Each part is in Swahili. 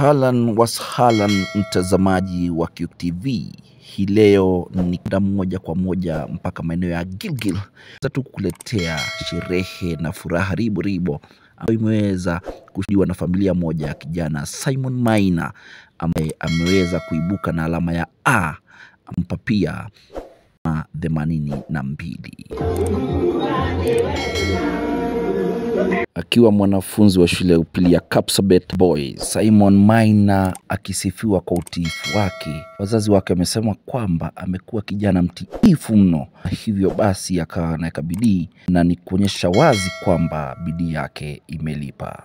Ahlan wasahlan mtazamaji wa QUIC TV. Hii leo ni kwenda moja kwa moja mpaka maeneo ya Gilgil tu kukuletea sherehe na furaha ribo ribo ambayo imeweza kushuhudiwa na familia moja ya kijana Simon Maina ambaye ameweza kuibuka na alama ya A mpapia na themanini na mbili akiwa mwanafunzi wa shule ya upili ya Kapsabet Boys, Simon Maina akisifiwa kwa utiifu wake. Wazazi wake wamesema kwamba amekuwa kijana mtiifu mno, na hivyo basi akawa anaweka bidii na ni kuonyesha wazi kwamba bidii yake imelipa.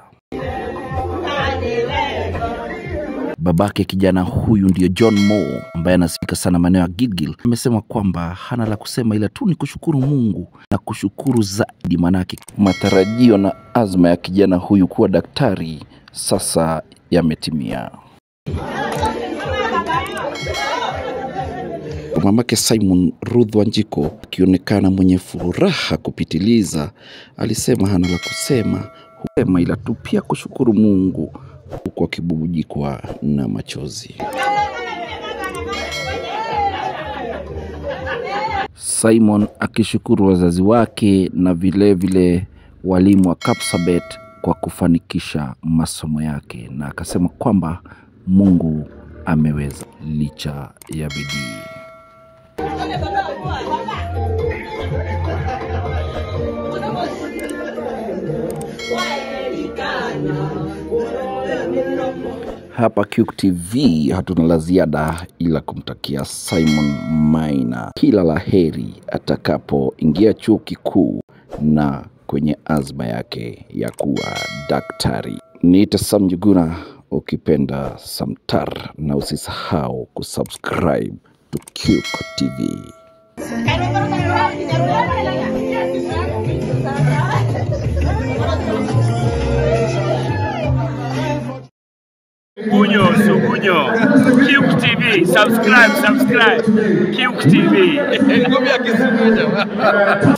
Babake kijana huyu ndiyo John Mo ambaye anasifika sana maeneo ya Gilgil. Amesema kwamba hana la kusema ila tu ni kushukuru Mungu na kushukuru zaidi, manake matarajio na azma ya kijana huyu kuwa daktari sasa yametimia. Mamake Simon Ruth Wanjiko akionekana mwenye furaha kupitiliza, alisema hana la kusema husema ila tu pia kushukuru Mungu huku akibubujikwa na machozi. Simon akishukuru wazazi wake na vilevile vile walimu wa Kapsabet kwa kufanikisha masomo yake, na akasema kwamba Mungu ameweza licha ya bidii. Hapa QUIC TV hatuna la ziada ila kumtakia Simon Maina kila la heri atakapoingia chuo kikuu na kwenye azma yake ya kuwa daktari. Niita Sam Njuguna ukipenda Samtar, na usisahau kusubscribe to QUIC TV. Sugunyo, Sugunyo. QUIC TV, subscribe, subscribe. QUIC TV.